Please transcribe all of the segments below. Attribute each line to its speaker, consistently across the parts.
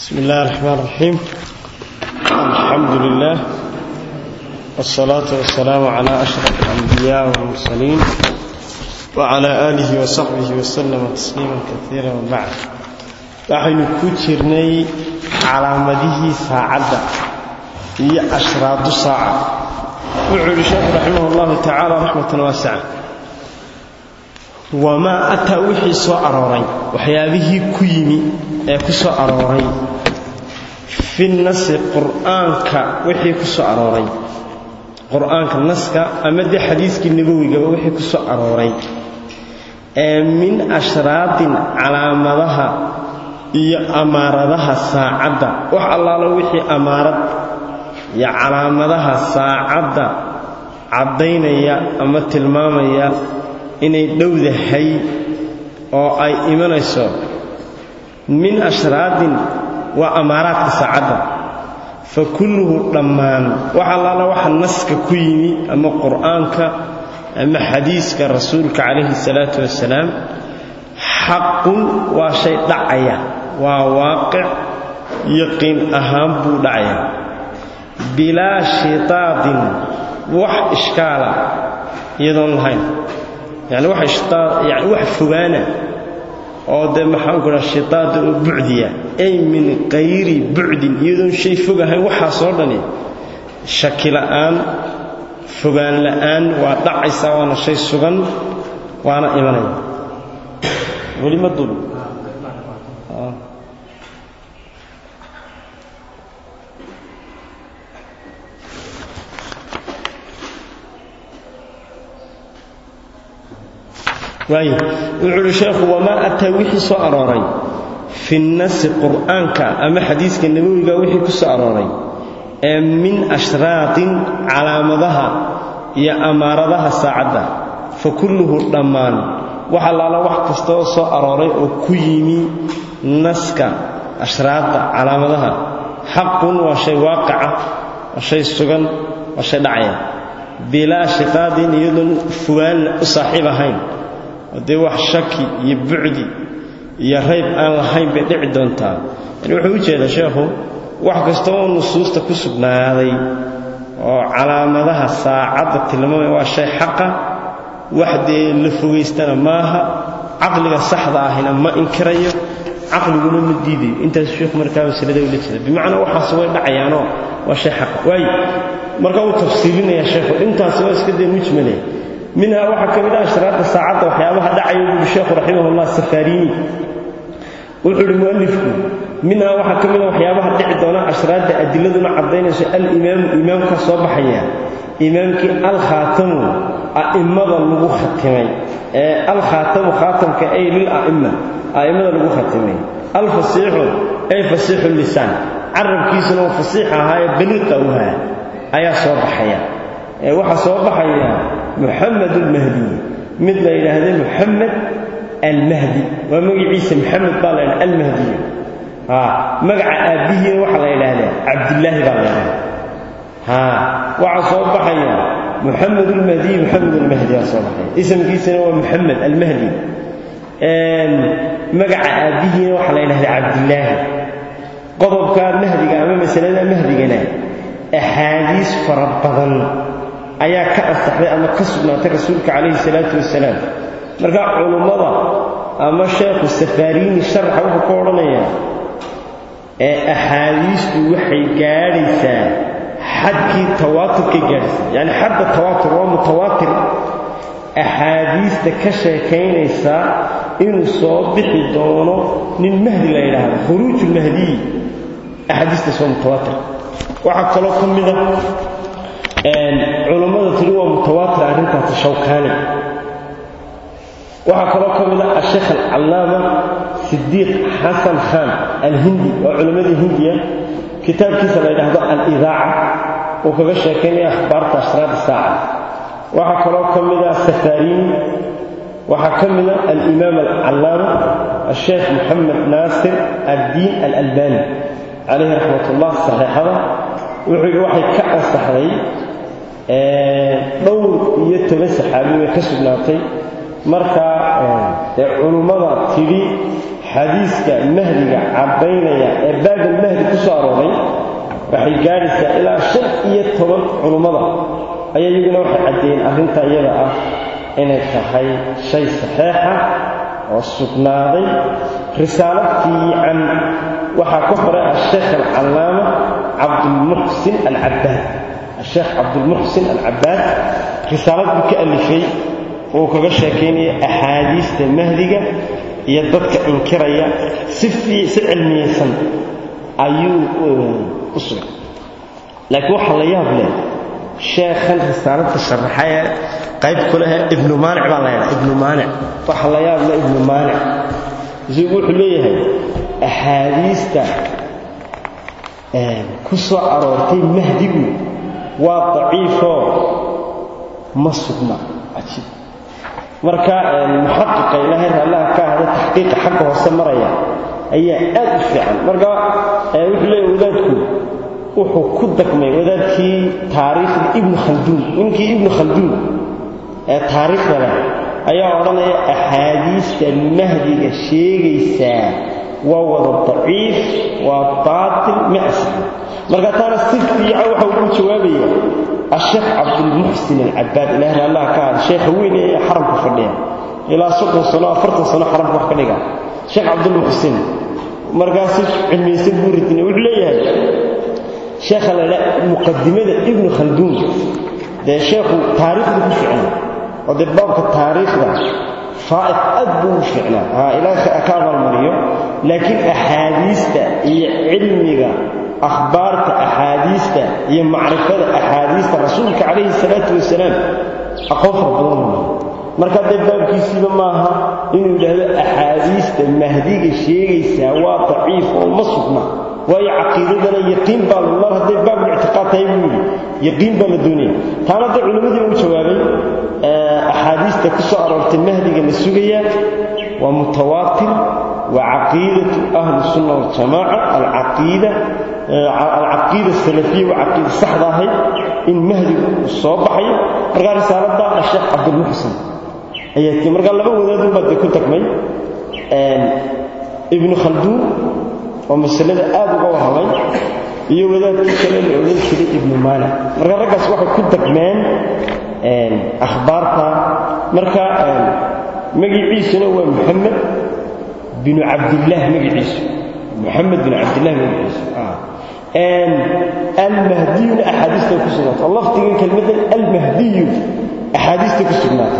Speaker 1: بسم الله الرحمن الرحيم الحمد لله والصلاة والسلام على أشرف الأنبياء والمرسلين وعلى آله وصحبه وسلم تسليما كثيرا وبعد نحن كترني على مديه ساعدة هي أشراط ساعة وعلى الشيخ رحمه الله تعالى رحمة واسعة wamaa ataa wixii soo arooray waxyaabihii ku yimi ee ku soo arooray fi nasi qur'aanka wixii ku soo arooray qur'aanka naska ama dee xadiiskii nabowigaba wixii ku soo arooray ee min ashraadin calaamadaha iyo amaaradaha saacadda wax allaalo wixii amaarad iyo calaamadaha saacadda caddaynaya ama tilmaamaya inay dhowdahay oo ay imanayso min ashraadin waa amaaraadka saacadda fa kulluhu dhammaan wax allaala waxa naska ku yimi ama qur'aanka ama xadiiska rasuulka calayhi salaatu wasalaam xaqun waa shay dhacaya waa waaqic yaqiin ahaan buu dhacaya bilaa shitaadin wax ishkaala iyadoon lahayn yani wax ishtaa yani wax fogaana oo dee maxaan ku dhaha shitaada oo bucdiya ay min qayri bucdin iyadoon shay fog ahayn waxaasoo dhani shaki la'aan fogaan la'aan waa dhacaysa waana shay sugan waana imanaya weli ma dul waay wuxuu uhi sheekhu wamaa ataa wixii soo arooray fi nasi qur'aanka ama xadiiska nabowiga wixii ku soo arooray ee min ashraadin calaamadaha iyo amaaradaha saacadda fa kulluhu dhammaan wax allaala wax kastaoo soo arooray oo ku yimi naska ashraadda calaamadaha xaqun waa shay waaqica waa shay sugan waa shay dhacaya bilaa shiqaadin iyadoon fogaan u saaxiib ahayn dee wax shaki iyo bucdi iyo rayb aan lahayn bay dhici doontaa yani wuxuu u jeedaa sheekhu wax kasta oo nusuusta ku sugnaaday oo calaamadaha saacadda tilmaamaya waa shay xaqa wax dee la fogaystana maaha caqliga saxda ahina ma inkirayo caqliguna ma diidayo intaas sheekhu markaa masalada ula jeeda bimacnaa waxaas way dhacayaanoo waa shay xaqa waayo marka uu tafsiilinayaa sheekhu intaasi waa iska dee mujmalaya minhaa waxaa ka mid ah ashraadda saacadda waxyaabaha dhacaya buuhi sheekhu raximahullah safaariini wuxuu ihi mu'alifku minhaa waxaa ka mid a waxyaabaha dhici doona ashraadda adiladuna caddaynayso alimaamu imaamka soo baxaya imaamkii alkhaatamu a'immada lagu khatimay ee alkhaatamu khaatamka ay lila'imma a'immada lagu khatimay alfasiixu ay fasiixu lisaan carabkiisuna uu fasiix ahaayee baliiqa u haa ayaa soo baxaya ee waxaa soo baxaya muxamed almahdi mid la yidhaahda muxamed almahdi waa magaciisa maxamed baa la ydhaha almahdiy magaca aabbihiina waxaa la yidhaahdaa cabdillaahi baa la ydhahda waxaa soo baxaya muxamed almahdiy muxamed almahdi baa soo baxaya isamkiisana waa muxamed almahdi magaca aabbihiina waxaa la yidhahdaa cabdillaahi qodobka mahdiga ama masalada mahdigana axaadiis fara badan ayaa ka ansaxday ama ka sugnaatay rasuulka calayhi salaatu wasalaam marka culummada ama sheekhu safaariini sharaxa wuxuu ka odhanayaa ee axaadiistu waxay gaadhaysaa xadkii tawaaturkay gaadhaysaa yacni xadda tawaatur waa mutawaatir axaadiista ka sheekaynaysaa inuu soo bixi doono nin mahdi la yidhaahdo khuruujulmahdiyi axaadiistaas waa mutawaatir waxaa kaloo ka mida culummada tiri waa mutawaatir arrintaasi shawkaani waxaa kaloo ka mid a asheekh alcallaama sidiiq xasan khan alhindi waa culimmadii hindiya kitaabkiisa la yidhaahdo alidaaca uu kaga sheekaynaya akhbaarta ashraad saaca waxaa kaloo ka mid a safaariini waxaa ka mid a alimaam alcallaama asheekh moxamed naasir addiin alalbani calayhi raxmat ullah saxiixada wuxuu yidhi waxay ka ansaxday dhowr iyo toban saxaabi way ka sugnaatay markaa dee culummada tidhi axaadiiska mahdiga caddaynaya ee baabal mahdi ku soo arooray waxay gaadhaysaa ilaa shan iyo toban culummada ayaa iyaguna waxay caddeeyeen arrinta iyada ah inay tahay shay saxeixa oo sugnaaday risaalad fiican waxaa ku qoray asheekh alcallaama cabdulmuxsin alcabaad asheekh cabdulmuxsin alcabaad risaalad buu ka alifay uu kaga sheekaynaya axaadiista mahdiga iyo dadka inkiraya si si cilmiyeysan ayuu u sugay laakiin waxaa la yaab leh sheekhan risaaladka sharaxa ee qayb ku leh ibnu maanic baa la ydhaa ibnu maanic waxaa la yaab leh ibnu maanic isagu wuxuu leeyahay axaadiista ku soo aroortay mahdigu waa daciifoo ma sugna cajiib marka muxaqiqa ilaahay raallaha ka ahda taxqiiqa xagga hoose maraya ayaa aad u fiican marka wuxuu leeyahy wadaadku wuxuu ku dagmay wadaadkii taariikhda ibnu khalduun ninkii ibnu khalduun ee taariikhda leh ayaa odhanaya axaadiista mahdiga sheegaysaa waa wada daciif waa baatil ma asixin marka taana si fiican waxa ugu jawaabaya asheekh cabdulmuxsin alcabaad ilahay allah ka hada sheekha weyn ee xaramka fadhiya ilaa soddon sano afartan sano xaramka wax ka dhiga sheekh cabdulmuxsin markaasi cilmiyeysan buu ridina wuxuu leeyahay sheekha la dha muqadimada ibnu khalduun dee sheekhu taariikhda ku ficna oo dee baabka taariikhda faa'id aad buu u ficnaa ha ilaaha ka abaalmariyo laakiin axaadiista iyo cilmiga akhbaarta axaadiista iyo macrifada axaadiista rasuulka calayhi salaatu wasalaam aqoon fara badan u marka dee baabkiisiiba maaha inuu yidhaahdo axaadiista mahdiga sheegaysaa waa daciif oo ma sugna waayo caqiidadana yaqiin baa mar hadday baabul ictiqaad tahay buu yidhi yaqiin baa la doonaya taana dee culimmadii u jawaabay axaadiista ku soo aroortay mahdiga la sugaya waa mutawaatir waa caqiidatu ahli sunna waljamaaca alcaqiida alcaqiida salafiya waa caqiida saxda ahayd in mahdigu uu soo baxayo markaa risaalada asheekh cabdulmuxsin ayaa tii markaa laba wadaadun baa dee ku tagmay ibnu khalduun oo masalada aad uga warramay iyo wadaadkii kale la odhan jiray ibnu maanic marka raggaas waxay ku dagmeen akhbaarta marka magiciisuna waa muxamed binu cabdillaah magaciisu muxamed binu cabdillaah magaciisu almahdiyuna axaadiistay ku sugnaatay lafdigan kelmaddan almahdiyu axaadiistay ku sugnaatay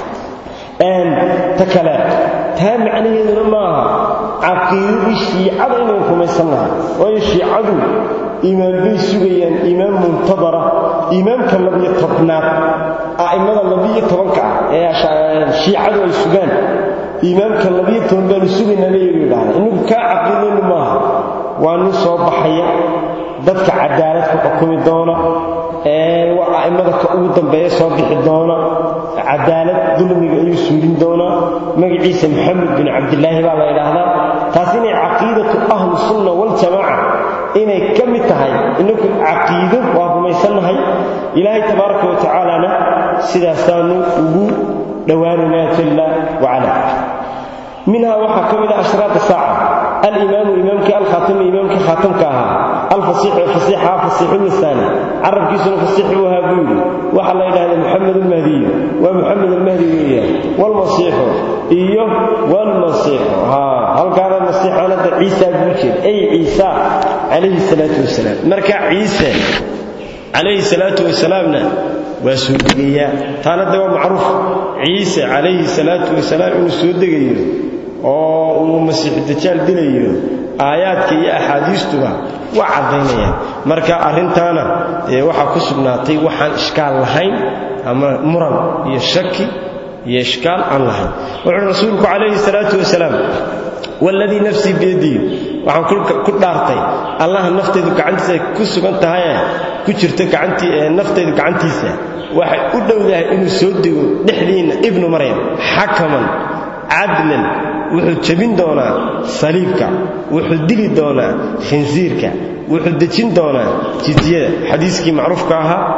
Speaker 1: ta kale taa macnaheeduna maaha caqiidadii shiicada inaynu rumaysan lahay waayo shiicadu iimaan bay sugayaan iimaan muntadara iimaamka labiyo tobnaad a'immada labiyo tobanka ah ee shiicadu ay sugaan iimaamka labiyo toban baanu sugaynaa leeyagu yidhahda innagu kaa caqiidaynu maaha waa nin soo baxaya dadka cadaalad ku xukumi doona ee waa a'immada ka ugu dambeeya soo bixi doona cadaalad dulmiga ayuu suulin doonaa magaciisa maxamed bin cabdilaahi baa la yidhaahdaa taas inay caqiidatu ahlu sunna waljamaaca inay ka mid tahay inagu caqiido waa rumaysannahay ilaahay tabaaraka wa tacaalana sidaasaanu ugu dhowaanaynaa jalla wacala minhaa waxaa ka mid ah ashraaq saaca alimaamu imaamkii alkhaatami imaamkii khaatamka ahaa alfasiixu fasiixa fasiixu lisaani carabkiisuna fasiix u ahaa buu yidhi waxaa la yidhahda moxamed almahdiyu waa moxamed almahdi weeyaan walmasiixu iyo walmasiixu haa halkaana masiixanada ciisa buu jeed ay ciisa calayhi salaatu wasalaam marka ciise calayhi salaatu wasalaamna waa soo degayaa taana de waa macruuf ciise calayhi salaatu wasalaam inuu soo degayo oo uu masiixu dajaal dilayo aayaadka iyo axaadiistuba waa caddaynayaan marka arrintaana ee waxaa ku sugnaatay waxaan ishkaal lahayn ama muran iyo shaki iyo ishkaal aan lahayn wuxuu rasuulku calayhi salaatu wasalaam waladii nafsii biyadihi waxaan ku dhaartay allaha naftaydu gacantiisa ku sugan tahaye ku jirto gacantii naftaydu gacantiisa waxay u dhowdahay inuu soo dego dhexdiinna ibnu maryam xakaman cadlan wuxuu jebin doonaa saliibka wuxuu dili doonaa khinsiirka wuxuu dejin doonaa jidyada xadiiskii macruufka ahaa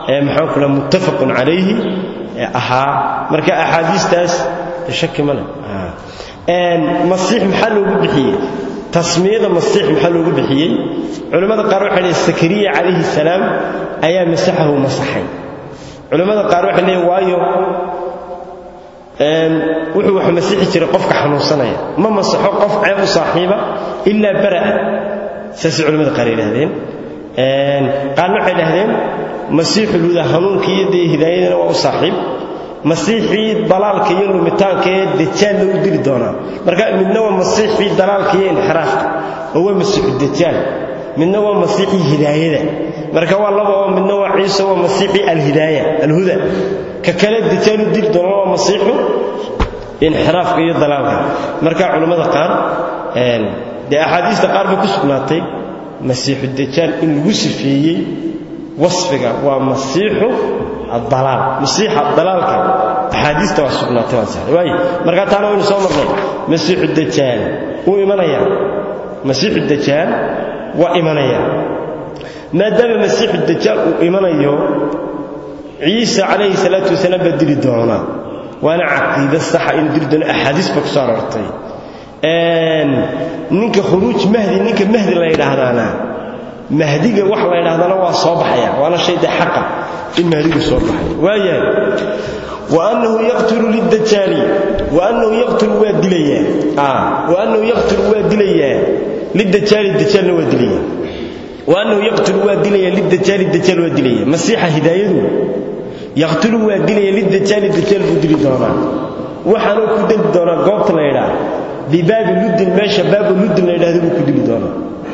Speaker 1: maxaan kula muttafaqun calayhi ahaa marka axaadiistaas shaki ma leh masiix maxaa loogu bixiyey tasmiyada masiix maxaa loogu bixiyey culimmada qaar waxay leeyiin sakariya calayhi salaam ayaa masaxahu masaxay culimmada qaar waxay leeyiin waayo wuxuu wax masixi jiray qofka xanuunsanaya ma masaxo qof ceeb u saaxiiba ilaa bara'a saasay culimmada qaar yidhahdeen qaarna waxay dhahdeen masiixul huda hanuunkii iyo dee hidaayadana waa u saaxiib masiixii dalaalka iyo lumitaanka ee dajaal lagu dili doonaa marka midna waa masiixii dalaalka iyo inxiraafka oo waa masiixu dajaal midna waa masiixii hidaayada marka waa laba oo midna waa ciise waa masiixii alhidaaya alhuda ka kale dajaal u dili doona waa masiixu inxiraafka iyo dalaalka marka culimmada qaar dee axaadiista qaar bay ku sugnaatay masiixu dajaal in lagu sifeeyey wasfiga waa masiixu adalaal masiixa dalaalka axaadiista waa sugnaatay waan saxday waayo markaa taana waynu soo marnay masiixu dajaal wuu imanayaa masiixu dajaal waa imanayaa maadaama masiixu dajaal uu imanayo ciise calayhi salaatu wasalaam baa dili doonaa waana caqiida saxa inuu dili doono axaadiis ba ku soo aroortay ninka khuruuj mahdi ninka mahdi la yidhaahdaana mahdiga wax la yidhahdana waa soo baxaya waana shay dee xaqa in mahdigu soo baxay waayahay waannahu yaqtulu lidajaali waannahu yaqtulu waa dilayaa waannahu yaqtulu waa dilayaa lidajaali dajaalna waa dilaya waannahu yaqtulu waa dilaya lidajaali dajaal waa dilaya masiixa hidaayadu yaqtulu waa dilaya lidajaali dajaal buu dili doonaa waxaanuu ku dili doonaa goobta la yidhaah bibaabi luddin meesha baabu luddin la yidhahdo buu ku dili doonaa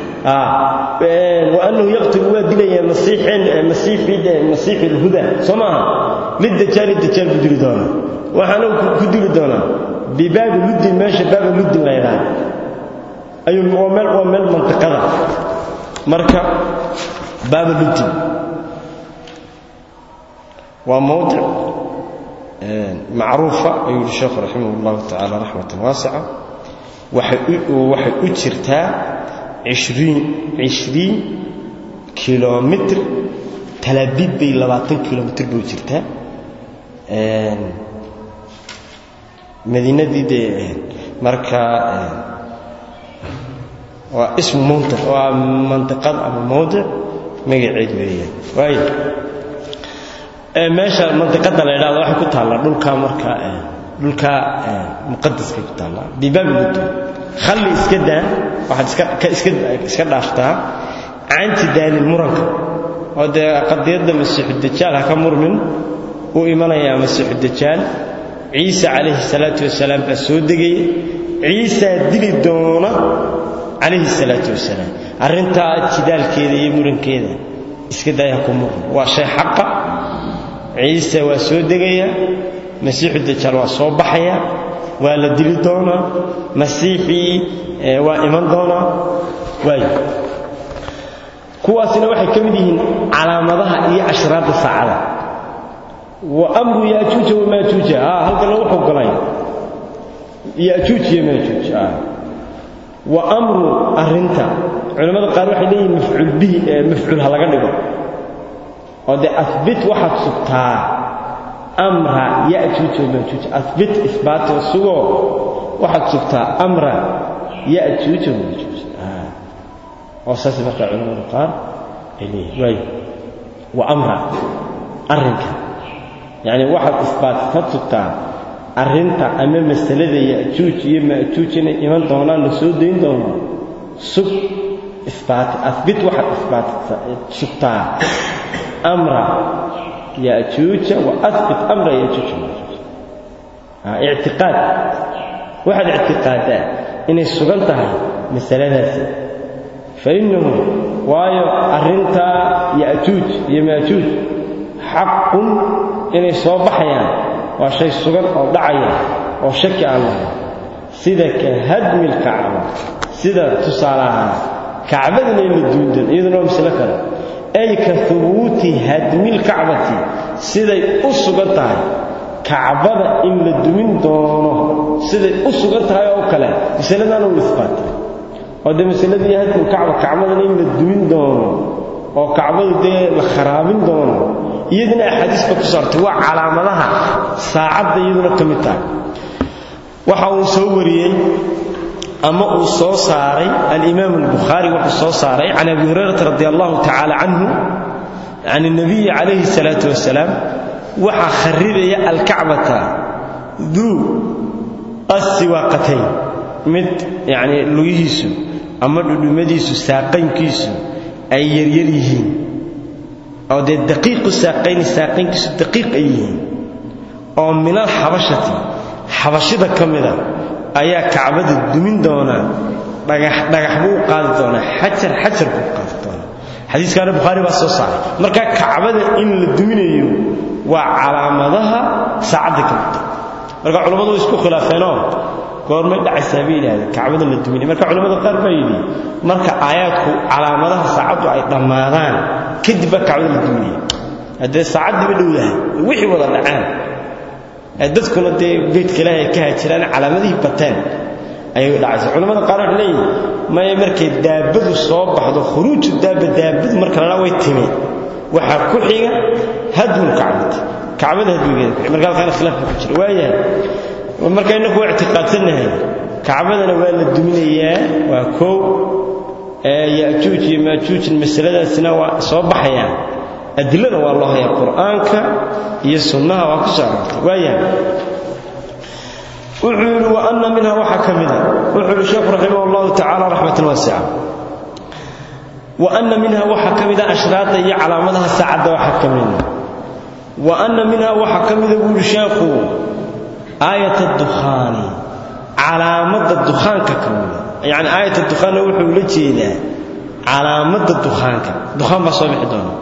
Speaker 1: وأنه يقتل وادليا مسيحين مسيح مسيح الهدى سمعها للدجال الدجال بدل دونا وحنا كدل دونا بباب لد ماشي باب لد لا يرى أي ومل ومل منطقة مركا باب لد وموضع معروفة أيها الشيخ رحمه الله تعالى رحمة واسعة وحي أجرتها عشرين عشرين كيلومتر تلابيد بي لباتن كيلومتر بو جرتا مدينة دي, دي مركا واسم منطقة ومنطقة أما موضع مقعد ويا واي meesha mantiqada la yidhahdo waxay ku taallaa dhulka marka dhulka muqadaska ku taallaa bibaabi khalli iska daa waxaad iska iska iska dhaaftaa canti daalin muranka oo dee qadiyadda masiixu dajaal ha ka murmin uu imanayaa masiixu dajaal ciise calayhi salaatu wasalaam baa soo degaya ciisaa dili doona calayhi salaatu wasalaam arrintaa jidaalkeeda iyo murankeeda iska daaya ku murmin waa shay xaqa ciise waa soo degaya masiixu dajaal waa soo baxaya waa la dili doonaa masiixii waa iman doonaa waay kuwaasina waxay ka mid yihiin calaamadaha iyo ashraadda saacada wa amru yaajuuja wamaajuuja halkana wuxuu galay yaajuuj iyo maajuuj wa amru arrinta culimmada qaar waxay leeyihiin mafcuul bihi mafcuul ha laga dhigo oo dee abit waxaad sugtaa amra yajuuj wamaajuuj abit isbaatoo sugoo waxaad sugtaa amra yajuuj wamaajuuj oo saas markaa culamada qaar ay leeyihin waay wa amra arrinka yacni waxaad isbaatad sugtaa arrinta ama masalada yajuuj iyo maajuuj inay iman doonaan la soo dayn doono sug isbaati abit waxaad isbaat sugtaa amra yajuuja wa abit amra yajuuj wamaajuuj ictiqaad waxaad ictiqaadaa inay sugan tahay masaladaasi fainnahu waayo arrintaa yajuuj iyo maajuuj xaqun inay soo baxayaan waa shay sugan oo dhacaya oo shaki aan lahayn sida ka hadmi lkacba sida tusaale ahaan kacbadana in la duundan iyaduna waa maslo kale ay ka hubuuti hadmi lkacbati siday u sugan tahay kacbada in la dumin doono siday u sugan tahay oo kale masaladaana uu isbaatay oo dee masaladii hadmulkacba kacbadan in la dumin doono oo kacbadu dee la kharaabin doono iyaduna axaadiis ba ku saartay waa calaamadaha saacadda iyaduna ka mid tahay waxa uu soo wariyey ama uu soo saaray alimaam albukhaari wuxuu soo saaray can abi hurayrata radi allahu tacaala canhu can الnabiyi calayhi الsalaatu wasalaam waxaa kharibaya alkacbata duu assiwaaqatayn mid yacni lugihiisu ama dhudhumadiisu saaqaynkiisu ay yaryar yihiin oo dee daqiiqu saaqayni saaqaynkiisu daqiiq ay yihiin oo min alxabashati xabashida ka mida ayaa kacbada dumin doonaa dhagax dhagax buu u qaadi doonaa xajar xajar buu u qaadi doonaa xadiiskaana bukhaari baa soo saaray marka kacbada in la duminayo waa calaamadaha saacadda ka mida marka culammadu way isku khilaafeenoo goormay dhacaysaa bay yidhahdeen kacbada la duminay marka culamada qaar baa yidhi marka aayaadku calaamadaha saacaddu ay dhammaadaan kadib baa kacbada la duminaya haddee saacaddiiba dhowdahay wixii wada dhacaan dadkuna dee beydka ilaahi ay ka hajiraan calaamadihii bateen ayay dhacaysa culamada qaar waxay leeyihin maya markay daabadu soo baxdo khuruuju daaba daabadu marka lala way timi waxaa ku xiga hadwul kacbati kacbada hadwigeeda ku marka halkaana khilaaf baa ku jira waayahay marka innaku waa ictiqaadsanahay kacbadana waa la duminayaa waa koow ya'juuj iyo maajuujin masaladaasina waa soo baxayaan adilada waa loo hayaa qur'aanka iyo sunnaha waa ku soo aroortay waayahay wuxuu yidhi wa anna minha waxaa ka mida wuxuu yidhi sheekhu raximah allahu tacaala raxmatan waasica wa anna minha waxaa ka mida ashraada iyo calaamadaha saacadda waxaa ka mida wa anna minha waxaa ka mida buu yidhi sheekhu aayat dukhaani calaamadda dukhaanka ka mida yacni aayat dukhaanna wuxuu la jeedaa calaamadda dukhaanka dukhaan baa soo bixi doona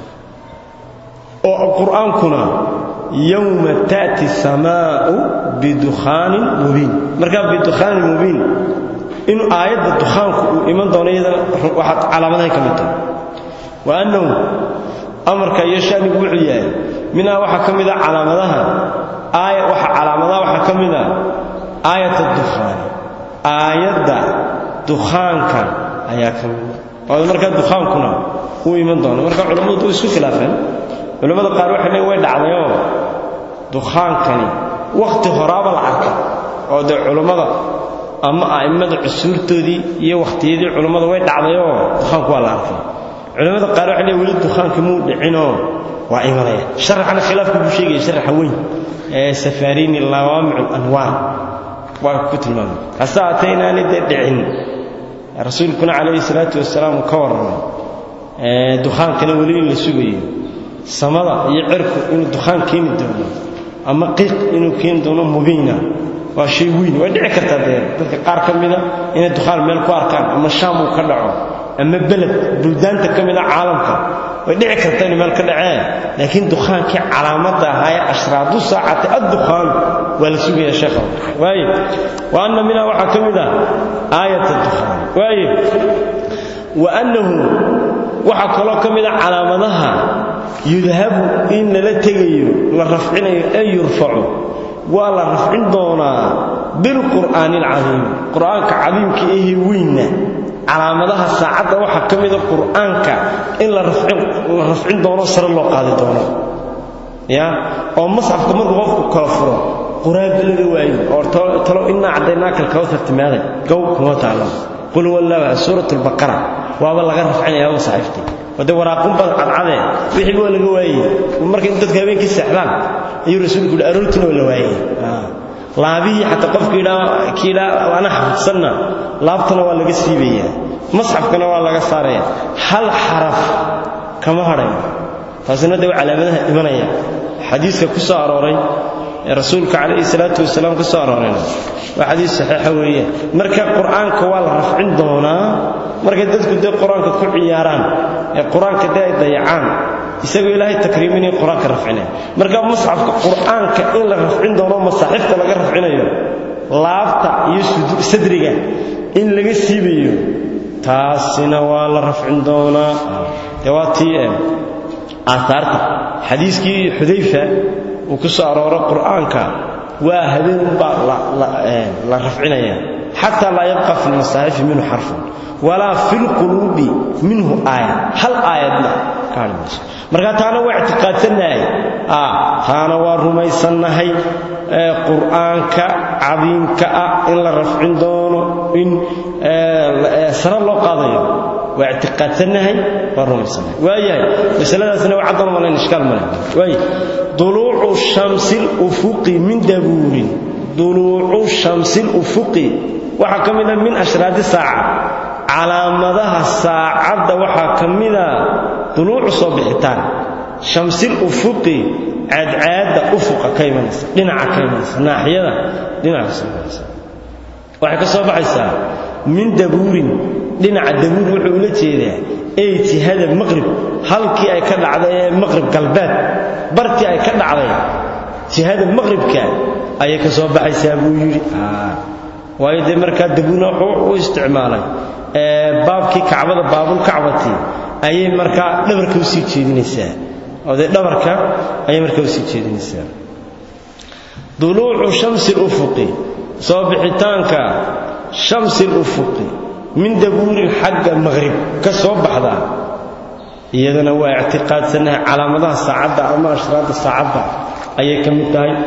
Speaker 1: oo qur'aankuna yowma taati samaau bidukhaanin mubiin markaa bidukhaanin mubiin in aayadda dukhaanku uu iman doono iyadana waxaad calaamadahay ka mid tahay wa annahu amarka iyo shanigu wuxuu yahay minhaa waxaa ka mid a calaamadaha aaya waxa calaamadaha waxaa ka mid a aayat dukhaani aayadda dukhaanka ayaa ka mid a oo markaa dukhaankuna uu iman doono marka culammadu way isku khilaafeen culimmada qaar waxay leeyiin way dhacdayoo dukhaankani wakhti horaaba la arkay oo dee culummada ama a'immada cusuurtoodii iyo wakhtiyadii culummada way dhacdayoo dukhaanku waa la arkay culimmada qaar waxay leeyiin weli dukhaankii muu dhicinoo waa imanaya sharaxana khilaafku buu sheegaya sharaxa weyn ee safaariini lawaamicu anwaar waa ku tilmaamay hase haatee inaanay dee dhicin rasuulkuna calayhi salaatu wasalaam uu ka warramay dukhaankana weli in la sugayo samada iyo cirku inuu dukhaan keeni doono ama qiiq inuu keeni doono mubiina waa shay weyn way dhici kartaa dee dadka qaar ka mida inay dukhaan meel ku arkaan ama shaam uu ka dhaco ama beled buldaanta ka mida caalamka way dhici kartaa inuu meel ka dhaceen laakiin dukhaankii calaamadda ahaa ee ashraadu saacati addukhaan waa la sugaya sheekha waaye wa anna minhaa waxaa ka mid ah aayat dukhaan waaye wa annahu waxaa kaloo ka mid a calaamadaha yudhabu in lala tegayo la rafcinayo ee yurfacu waa la rafcin doonaa bilqur'aani alcadiim qur'aanka cadiimka ehe weynna calaamadaha saacadda waxaa ka mida qur'aanka in la rafcin doono sare loo qaadi doono ya oo masxafka markuu qofku kala furo quraanba laga waayo oo talo innaa caddaynaaka alkawthar timaaday gow kuma taalo qul wallahu suurat albaqara waaba laga rafcinaya oo saxiiftay wade waraaqun bad cadcadee wixii waa laga waayey markay dadka habeenkii seexdaan ayuu rasuulku yidhi aroortina waa la waayey laabihii xataa qofka yidhaa kii yidhaa ana xafidsanna laabtana waa laga siibayaa masxafkana waa laga saaraya hal xaraf kama hadhayo taasina dee waa calaamadaha imanaya xadiiska ku soo arooray ee rasuulka calayhi salaatu wasalaam ka soo aroorayna waa xadiis saxiixa weeye marka qur'aanka waa la rafcin doonaa markay dadku dee qur-aanka ku ciyaaraan ee qur-aanka dee ay dayacaan isagoo ilaahay takriiminaya qur-aanka rafcinaya marka masxafka qur'aanka in la rafcin doono masaaxifta laga rafcinayo laabta iyo sadriga in laga siibayo taasina waa la rafcin doonaa dee waa tii aahaarta xadiiskii xudayfa uu ku soo arooro qur'aanka waa habeenunbaa la rafcinaya xataa laa yabqa fi lmasaaxifi minhu xarfun walaa fi lquluubi minhu aaya hal aayadna ka hadhi mayso marka taana waa ictiqaadsannahay taana waa rumaysannahay qur'aanka cadiimka ah in la rafcin doono in sare loo qaadayo waa ictiqaadsannahay waa rumaysannahay waayahay masaladaasna waa caddan malayn ishkaal male waaya duluucu shamsi lufuqi min dabuurin duluucu shamsi lufuqi waxaa ka mid a min ashraadi saaca calaamadaha saacadda waxaa ka mida duluucu soo bixitaan shamsil ufuqi caadcaadda ufuqa ka imanaysa dhinaca ka imanaysa naaxiyada dhinaca ka soo baxaysa waxay ka soo baxaysaa min dabuurin dhinaca dabuur wuxuu ula jeedaa ey jihada maqrib halkii ay ka dhacday ee maqrib galbeed bartii ay ka dhacday jihada maqribka ayay ka soo baxaysaa buu yidhi waayo dee markaa dabuurna wuxuu u isticmaalay baabkii kacbada baabulkacbati ayay markaa dhabarka usii jeedinaysaa oo dee dhabarka ayay markaa usii jeedinaysaa duluucu shamsi lufuqi soo bixitaanka shamsi lufuqi min dabuurin xagga maqrib ka soo baxda iyadana waa ictiqaadsanahay calaamadaha saacadda ama ashraadda saacadda ayay ka mid tahay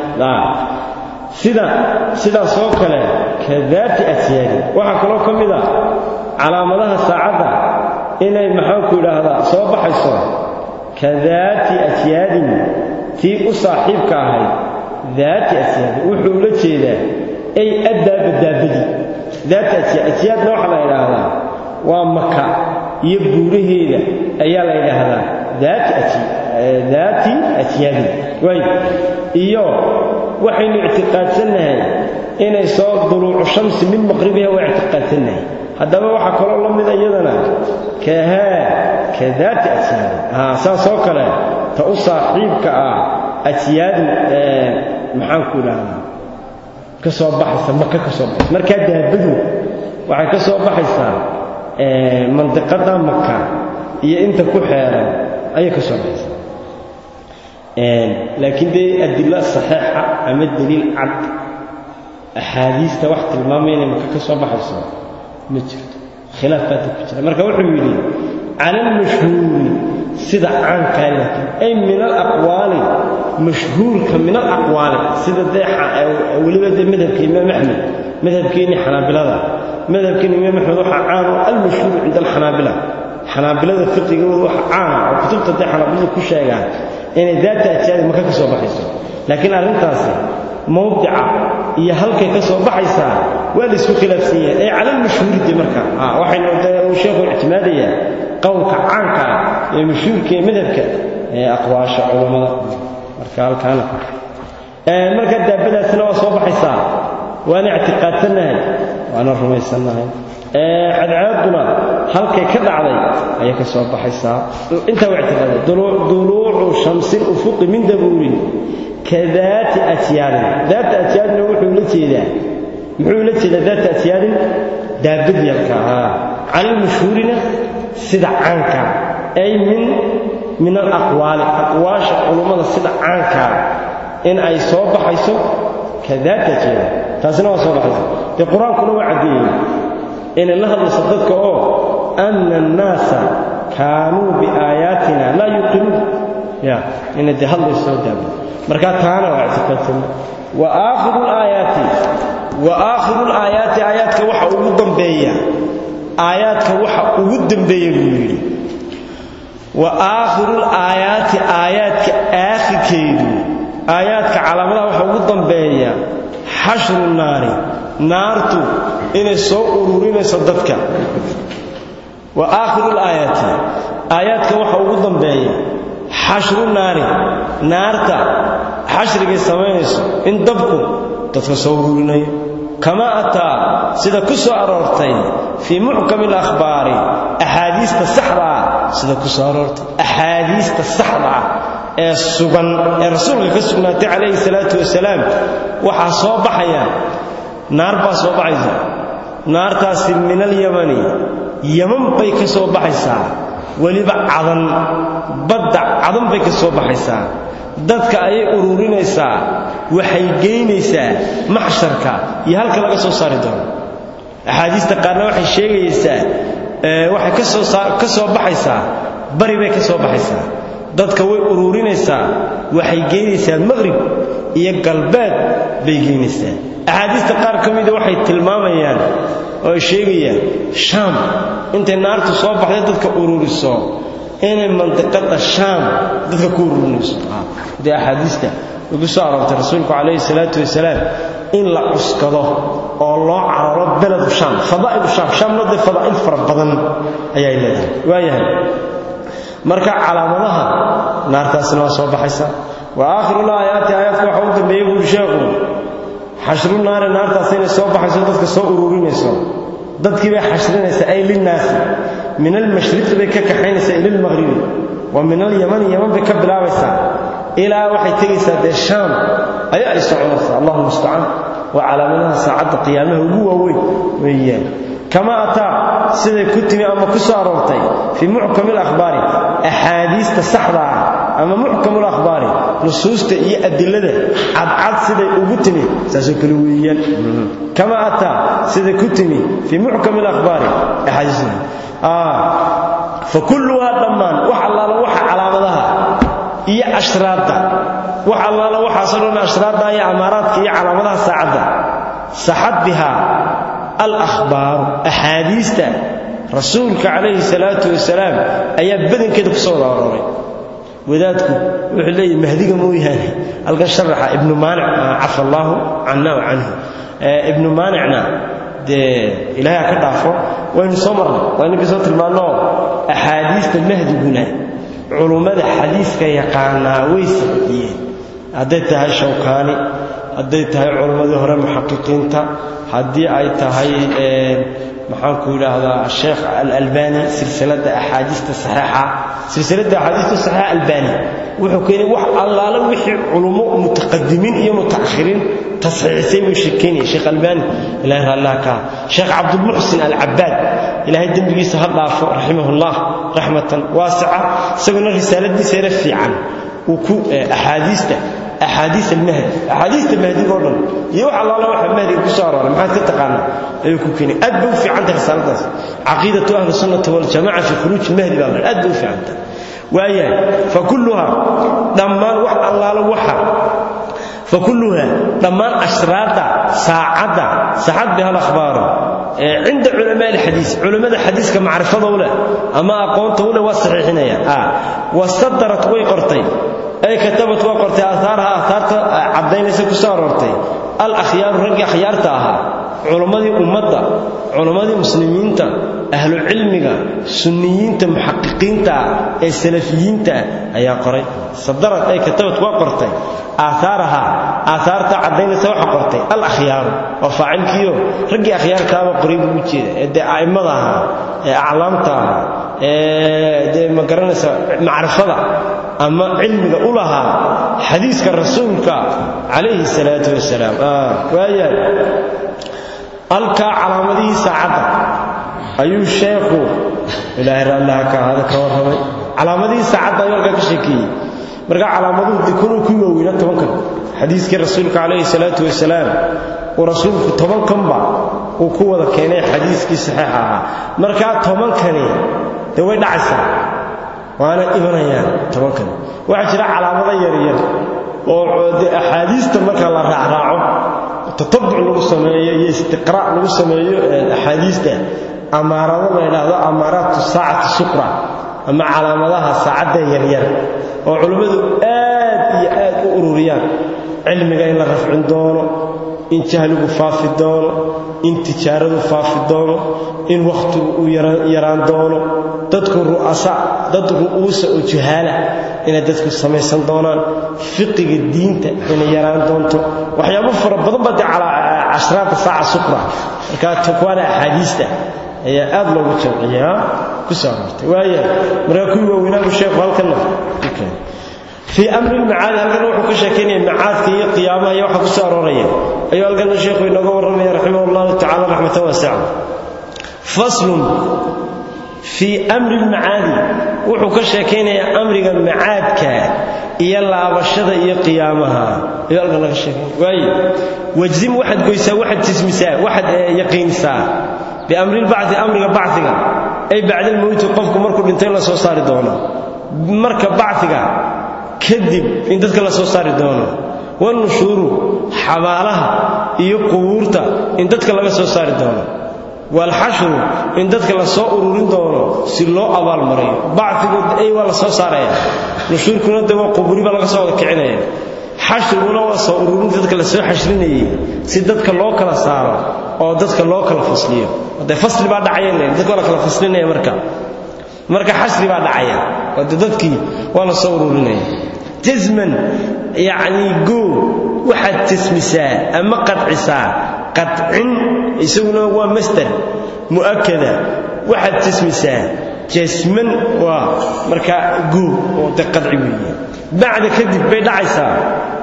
Speaker 1: sida sidaas oo kale ka daati asyaadi waxaa kaloo ka mid a calaamadaha saacadda inay maxaanku idhaahdaa soo baxayso ka daati asyaadin tii u saaxiibka ahayd daati asyaadin wuxuu ula jeedaa ay addaaba daabadii daati asyaad asyaadna waxaa la idhaahdaa waa maka iyo buuraheeda ayaa la idhaahdaa daati asyaadin waay iyo waxaynu ictiqaadsannahay inay soo duluucu shamsi min maqribiha waa ictiqaadsannahay haddaba waxaa kaloo la mida iyadana kahaa ka daati asyaadin saas oo kale ta u saaxiibka ah asyaadin maxaanku idhaahdaa ka soo baxaysa maka ka soo baxaysa markaa daabadu waxay ka soo baxaysaa mandiqada maka iyo inta ku xeeran ayay ka soo baxaysaa laakiin dee adilo saxiixa ama daliil cad axaadiista wax tilmaamaya inay maka ka soo baxayso ma jirto khilaaf baata ku jira marka wuxuu yidhi cala almashhuuri sida caankaa laakiin ay min alaqwaali mashhuurka min alaqwaali sida dee weliba dee madhabka imaam axmed madhabkeenni xanaabilada madhabkeenni imaam axmed waxaa caan oo almashhuur cinda alxanaabila xanaabilada fiqigooda waxa caana oo kutubta dee xanaabilada ku sheegaan inay daata ajyaadi maka ka soo baxayso laakiin arrintaasi mawdica iyo halkay ka soo baxaysaa waa la isku khilaafsan yahay ee cala almashhuuride marka waxaynu uu sheekhu ictimaadayaa qowlka caanka ah ee mashhuurka ee madhabka ee aqwaasha culammada marka halkaana marka daabadaasina waa soo baxaysaa waana ictiqaadsannahay waana rumaysannahay cadcaaduna halkay ka dhacday ayay ka soo baxaysaa intaa waa ictiqaaday duluucu shamsi lufuqi min dabuurin ka daati asyaadin daata asyaadina wuxuu la jeedaa muxuu la jeedaa daata asyaadin daabad yarka cala almashhuurina sida caanka ay min min alaqwaali aqwaasha culummada sida caanka in ay soo baxayso ka daata asyaadin taasina waa soo baxaysa dee qur-aankuna waa caddeeyey inay la hadlayso dadka oo ana annaasa kaanuu biaayaatina laa yuqinuun ya inay dee hadlayso daaba markaa taana waa ictiqaadsan wa aakhiru laayaati wa aakhiru laayaati aayaadka waxa ugu dambeeya aayaadka waxa ugu dambeeya buu yidhi wa aakhiru laayaati aayaadka aakhirkeedu aayaadka calaamadaha waxa ugu dambeeya xashru naari naartu inay soo ururinayso dadka wa aakhiru laayaati aayaadka waxa ugu dambeeya xashru naari naarta xashrigay samaynayso in dabku dadka soo ururinayo kama ataa sida ku soo aroortay fii muxkami alakhbaari axaadiista saxda ah sida ku soo aroortay axaadiista saxda ah ee sugan ee rasuulka ka sugnaatay calayhi salaatu wasalaam waxaa soo baxaya naar baa soo baxaysa naartaasi min alyamani yaman bay ka soo baxaysaa weliba cadan badda cadan bay ka soo baxaysaa dadka ayay ururinaysaa waxay geynaysaa maxsharka iyo halka laga soo saari doono axaadiista qaarna waxay sheegaysaa waxay ka soo ka soo baxaysaa bari bay ka soo baxaysaa dadka way uruurinaysaa waxay geynaysaa maqrib iyo galbeed bay geynaysaa axaadiista qaar ka mida waxay tilmaamayaan oo ay sheegayaan shaam intay naartu soo baxday dadka ururiso inay mandiqada shaam dadka ku ururinayso dee axaadiista ugu soo aroortay rasuulku calayhi salaatu wasalaam in la cuskado oo loo cararo beledu shaam fadaa'ilu shaam shaamna dee fadaa'il fara badan ayay leedahay waayahay marka calaamadaha naartaasna waa soo baxaysa wa aakhiru laayaati aayaadka waxa u dambeeyey buuri sheekhu xashru naari naartaas inay soo baxayso dadka soo ururinayso dadkii bay xashrinaysaa ay linnaasi min almashriqi bay ka kaxaynaysaa ila almaqhribi wa min alyamani yaman bay ka bilaabaysaa ilaa waxay tegaysaa dee shaam ayaa ay soconaysaa allahu mustacaan waa calaamadaha saacadda qiyaamaha ugu waaweyn weeyaan kama ataa siday ku timi ama ku soo aroortay fii muxkami alakhbaari axaadiista saxda ah ama muxkam alakhbaari nusuusta iyo adilada cadcad siday ugu timi saasoo kale weeyaan kama ataa siday ku timi fii muxkami alakhbaari axaadiista fa kulluhaa dhammaan wax allaala waxa calaamadaha iyo ashraadda wax allaala waxaasoo dhan ashraadda iyo amaaraadka iyo calaamadaha saacadda saxad bihaa alahbaaru axaadiista rasuulka calayhi salaatu wasalaam ayaa badankeeda ku soo wada arooray wadaadku wuxuu leeyahy mahdiga mooyaane halkan sharaxa ibnu maanic cafa allaahu canna wa canhu ibnu maanicna dee ilaahay ka dhaafo waynu soo marnay waa ninkii soo tilmaannoo axaadiista mahdiguna culummada xadiiska yaqaanaa way sixiyeen hadday tahay shawkaani hadday tahay culimmadii hore muxaqiqiinta haddii ay tahay maxaanku yidhaahdaa sheekh alalbani silsilada axaadiista saxiixa silsilada axaadiista saxiixa albani wuxuu keenay wax allaale wixii culummo mutaqadimiin iyo mutaakhiriin tasxiixisay buu sheekeynaya sheekh albani ilahay raallah ka sheekh cabdulmuxsin alcabaad ilaahay dembigiisa ha dhaafo raximahullah raxmatan waasica isaguna risaaladiisa yara fiican uu ku axaadiista axaadiis almahdi axaadiista mahdiga oo dhan iyo wax allaala waxa mahdiga ku soo arooray maxaad ka taqaanaa ayuu ku keenay aad bay u fiicantay risaaladaas caqiidatu ahli sunnati waljamaca fi khuruuj almahdi baa la aad bay u fiicantay waayahay fakulluha dhammaan wax allaala waxa fakulluha dhammaan ashraada saacadda saxad biha alakhbaaru cinda culamaa alxadiis culimmada xadiiska macrifada u leh ama aqoonta u leh waa saxiixinayaan wasadarat way qortay ay katabat waa qortay aahaaraha aahaarta caddaynaysa ku soo aroortay al akhyaaru raggii akhyaarta ahaa culammadii ummadda culammadii muslimiinta ahlu cilmiga sunniyiinta muxaqiqiinta ee salafiyiinta ayaa qoray sadarad ay katabat waa qortay aahaaraha aahaarta caddaynaysa waxa qortay al akhyaaru waa faacilkiiyo raggii akhyaarkaaba qoray buu u jeeda ee dee a'immada ahaa ee aclaamta ahaa ee dee ma garanaysa macrifada ama cilmiga u lahaa xadiiska rasuulka calayhi salaatu wasalaam waayahay halkaa calaamadihii saacadda ayuu sheekhu ilaahay raallaha ka ahaada ka warramay calaamadihii saacadda ayuu halkaa ka sheekeeyey marka calaamaduhu dee kunuu ku waaweyna tobankan xadiiskii rasuulka calayhi salaatu wasalaam uu rasuulku tobankanba uu ku wada keenay xadiiskii saxiixa ahaa markaa tobankani dee way dhacaysaa waana imanayaan tobankani waxaa jira calaamado yaryar oo de axaadiista marka la raacraaco tatabuc lagu sameeyo iyo istiqraac lagu sameeyo axaadiista amaarado la yidhaahdo amaaraatu saacati suqra ama calaamadaha saacadda yaryar oo culimmadu aad iyo aad u ururiyaan cilmiga in la rafcin doono in jahligu faafi doono in tijaaradu faafi doono in wakhtigu uu yaraan doono dadku ru'asa dad ru'uusa oo juhaala inay dadku samaysan doonaan fiqiga diinta inay yaraan doonto waxyaabo fara badan baa dee cashraata saaca suqra markaa tukwaana axaadiista ayaa aad loogu jamciyaa ku soo aroortay waaya markaa kuwii waaweynaabu sheekhu halkanna fii amri lmacaadi halkana wuxuu ka sheekaynaya macaadka iyo qiyaamaha iyo waxa ku soo arooraya ayuu halkana sheekhu inooga warramaya raximah allahu tacala raxmatan waasica faslun fii amri lmacaadi wuxuu ka sheekaynayaa amriga macaadka iyo laabashada iyo qiyaamaha ayuu halkan laga sheekaynaya waaye wajzim waxaad goysaa waxaad jismisaa waxaad yaqiinisaa biamri lbacdi amriga bacdiga ay bacdalmowti qofku markuu dhintay la soo saari doono marka bacfiga kadib in dadka la soo saari doono wanushuuru xabaalaha iyo qubuurta in dadka laga soo saari doono waalxashru in dadka la soo ururin doono si loo abaalmariyo bacfigu ay waa la soo saaraya nushuurkuna de waa qubuuri baa laga soo wada kicinaya xashriguna waa soo ururinta dadka la soo xashrinayay si dadka loo kala saaro oo dadka loo kala fasliyo de fasli baa dhacaya dadka waa la kala faslinaya marka marka xashri baa dhacaya oo de dadkii waa la soo ururinaya jasman yacni goo waxaad jasmisaa ama qadcisaa qadcin isaguna waa masdar mu'akada waxaad jasmisaa jasman waa markaa goo oo de qadci weeye bacda kadib bay dhacaysaa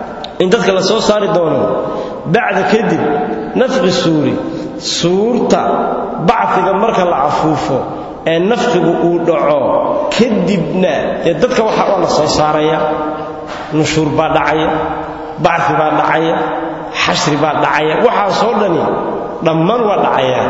Speaker 1: in dadka la soo saari doono bacda kadib nafqi suuri suurta bacfiga marka la afuufo ee nafqigu uu dhaco kadibna dee dadka waxa waa la soo saaraya nushuur baa dhacaya bacfi baa dhacaya xashri baa dhacaya waxaasoo dhani dhammaan waa dhacaya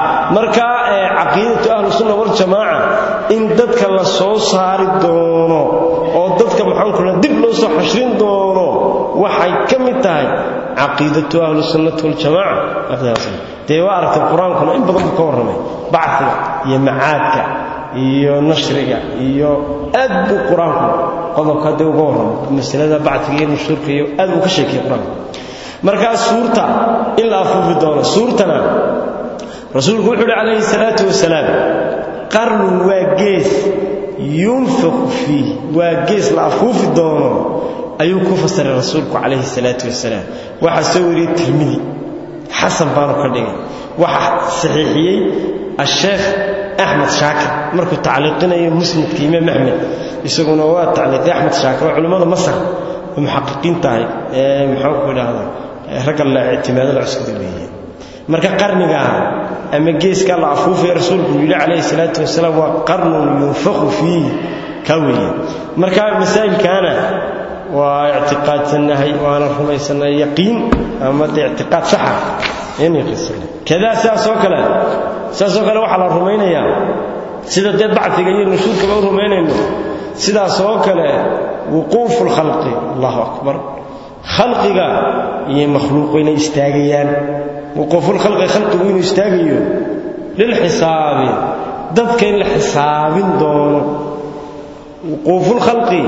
Speaker 1: marka caqiidatu ahlusunna waljamaaca in dadka la soo saari doono oo dadka maxaankula dib loo soo xashrin doono waxay ka mid tahay caqiidatu ahlusunnati waljamaaca dee waa aragtay qur-aankuna in badan buu ka warramay bacfiga iyo macaadka iyo nashriga iyo aad buu qur-aanku qodobka dee uga warramay masalada bacfiga iyo nushuurka iyo aad buu ka sheekayay qur-aanku markaa suurta in la afuufi doono suurtana rasuulku wuxuu uhi calayhi salaatu wasalaam qarnun waa gees yunfaqu fiih waa gees la afuufi doono ayuu ku fasiray rasuulku calayhi salaatu wasalaam waxaa soo wariyey tirmidi xasan baanu ka dhigay waxaa saxiixiyey asheekh axmed shaakir markuu tacliiqinayo musnadka imaam axmed isaguna waa tacliiqay axmed shaakir oo culimmada masar oo muxaqiqiin tahay ee maxaanku idhaahdaa ragga la ictimaado la cuskada weeye marka qarnigaa ama geeska la afuufaya rasuulku yidhi calayhi salaatu wasalaam waa qarnun yunfaqu fiihi ka weeye marka masaa'ilkaana waa ictiqaadsannahay waana rumaysannahay yaqiin ama de ictiqaad saxa inay qisanay kadaa sidaasoo kale sidaasoo kale waxaa la rumaynayaa sida dee bacfiga iyo nushuurkaba u rumaynayno sidaasoo kale wuquufu lkhalqi allahu akbar khalqiga iyo makhluuqu inay istaagayaan wuquufulkhalqi khalqigu inuu istaagayo lilxisaabi dadka in la xisaabin doono wuquufulkhalqi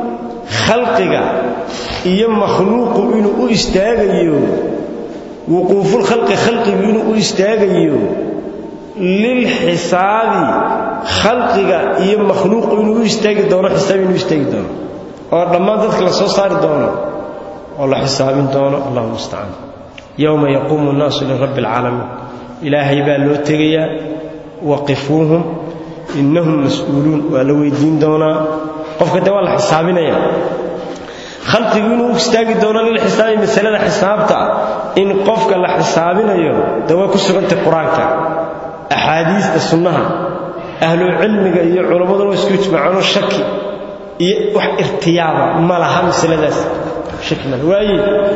Speaker 1: khalqiga iyo makhluuqu inuu u istaagayo wuquufulkhalqi khalqigu inuu u istaagayo lilxisaabi khalqiga iyo makhluuqu inuu u istaagi doono xisaab inuu istaagi doono oo dhammaan dadka la soo saari doono oo la xisaabin doono allahu mustacaan yowma yaquumu nnaasu lirabbi alcaalamiin ilaahay baa loo tegayaa waqifuuhum innahum mas-uuluun waa la weydiin doonaa qofka dee waa la xisaabinaya khalqigu inuu istaagi doono lilxisaabi masalada xisaabta in qofka la xisaabinayo dee way ku sugantay qur-aanka axaadiista sunnaha ahlucilmiga iyo culammaduna waa isku ijmaacaanoo shaki iyo wax irtiyaaba ma laha masaladaas shaki mal waaye